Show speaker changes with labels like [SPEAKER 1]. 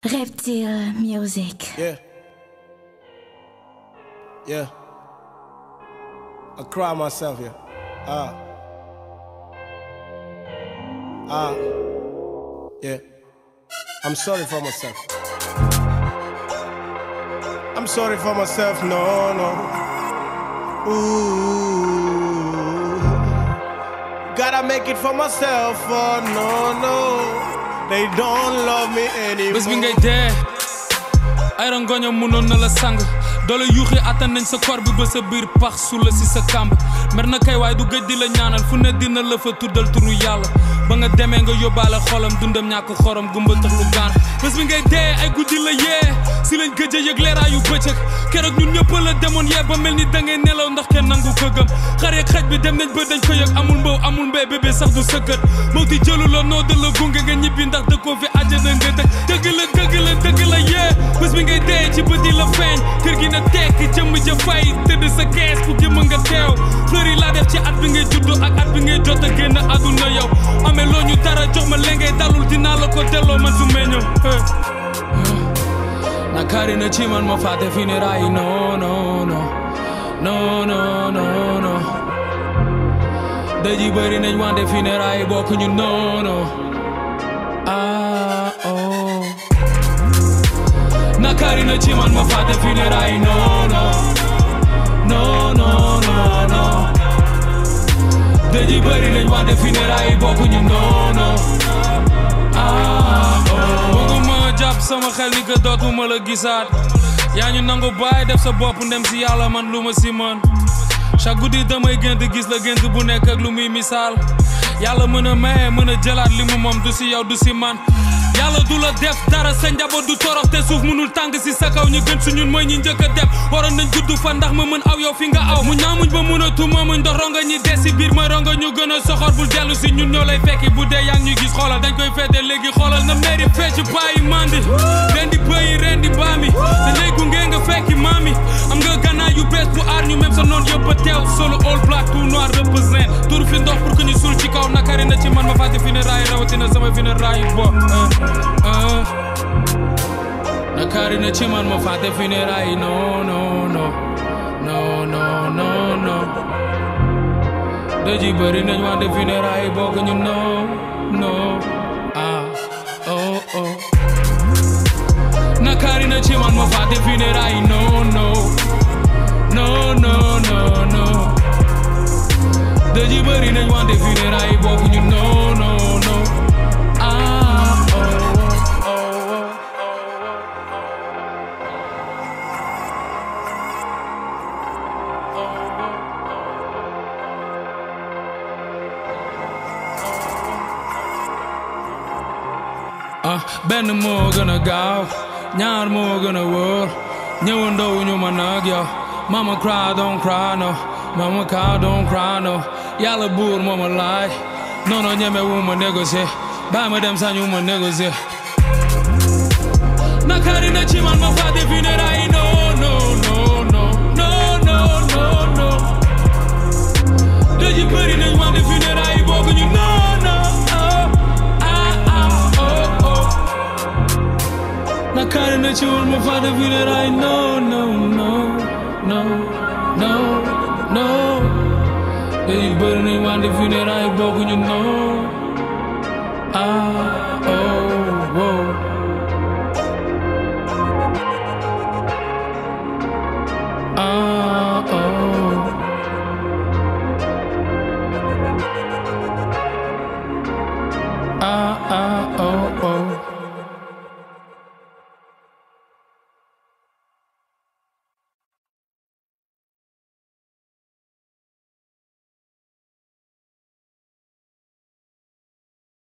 [SPEAKER 1] Reptile Music.
[SPEAKER 2] Yeah. Yeah. I cry myself, yeah. Ah. Ah. Yeah. I'm sorry for myself. I'm sorry for myself, no, no. Ooh. Gotta make it for myself, oh no, no. They don't love me anymore.
[SPEAKER 3] bés bi ngay dee ay rangoño mënoon na la sang doole yuuxi attan nañ sa kor bi ba sa biir pax su la si sa kàmb mer na kay waaye du gëj di la ñaanal fu ne dina la fa tuddal turu yàlla ba nga demee nga yóbbaale xolam dundam ñàkk xorom gumba tax lu gaan bés bi ngay dee ay guddi la yee si lañ gëj a yëg leeraayu bëccëg keroog ñun ñëpp la demoon yee ba mel ni da ngay nelaw ndax kenn nangu ko gëm xar yeeg xaj bi dem nañ ba dañ ko yëg amul mbaw amul mbéy bébé sax du sëkkët moo ti jëlu la noo da la gunge nga ñibbi ndax dëkkoo fi àjjana nga dëkk dëgg la dëgg la dëgg la yee bés bi ngay dee ci bët yi la feeñ kër gi na tekk jëmm ja fay tëdd sa kees ku jëmm nga teew fleur yi laa def ci at bi ngay juddu ak at bi ngay jot a génn àdduna yow amee loo ñu dara jox ma lengay dalul dinaa la ko delloo man su meññoo nakari na ci man ma fàtte funérailles non non non non non non non dëj yi bëri nañ wante funérailles bokk ñu non non ah oh nakari na ci man ma fàtte funérailles non non non non non non dëj yi bëri nañ wante funérailles bokk ñu non non ah oh bëgguma jàpp sama xel ni que dootuma la gisaat yaa ñu nangu bàyyi def sa bopp ndem si yàlla man lu ma si mën chaque guddi damay gént gis la gént bu nekk ak lu muy misaal yàlla mën a maye mën a jëlaat li mu moom du si yow du si man yàlla du la def dara sa njaboot du torox te suuf mënul tàng si sa kaw ñu gën su ñun mooy ñi njëkk a def waroon nañ gudd fan ndax ma mën aw yow fi nga aw mu ñaamuñ ba mën a tuma muñ ndox ronga ñi des si biir ma ronga ñu gën a soxor bul dellu si ñun ñoo lay fekki bu dee yaa ngi ñuy gis xoolal dañ koy fete léegi xoolal na meeri fecc bàyyi mandi ren di bëyi ren di baami dañ lay gunge nga fekki maami am nga gànnaay yu bees bu aar ñu même sa noon yëpp a teew solo all black tout noir represent tur fi ndox pour que ñu suul ci kaw nakari na ci man ma fàtte fi ne raay rawatina sama fi ne raay bo nakari na ci man ma fàtte funérailles non non non non non non non dëj yi bëri nañ wante funérailles bokk ñu non non ah oh oh nakari na ci man ma fàtte funérailles non non non non non non dëj yi bëri nañ wante funérailles bokk ñu non non non ah oh oh oh ah benn moo gën a gaaw ñaar moo gën a wóor ñëwandoo ñu ma nag yow mama cry don't cry no mama cow don't cry no yàlla buur moo ma laaj noonu ñeme wu ma négocier bàyyi ma dem sañu ma négocier nakari na ci man ma fàtte funérailles non non non non non non non dëj yi bëri nañ wante funérailles bokk ñu non non nakari na ci man ma fàtte funérailles non non non non non non dëj yi bëri nañ wante funérailles bokk ñu non ah oh oh Ah, oh. Ah, ah.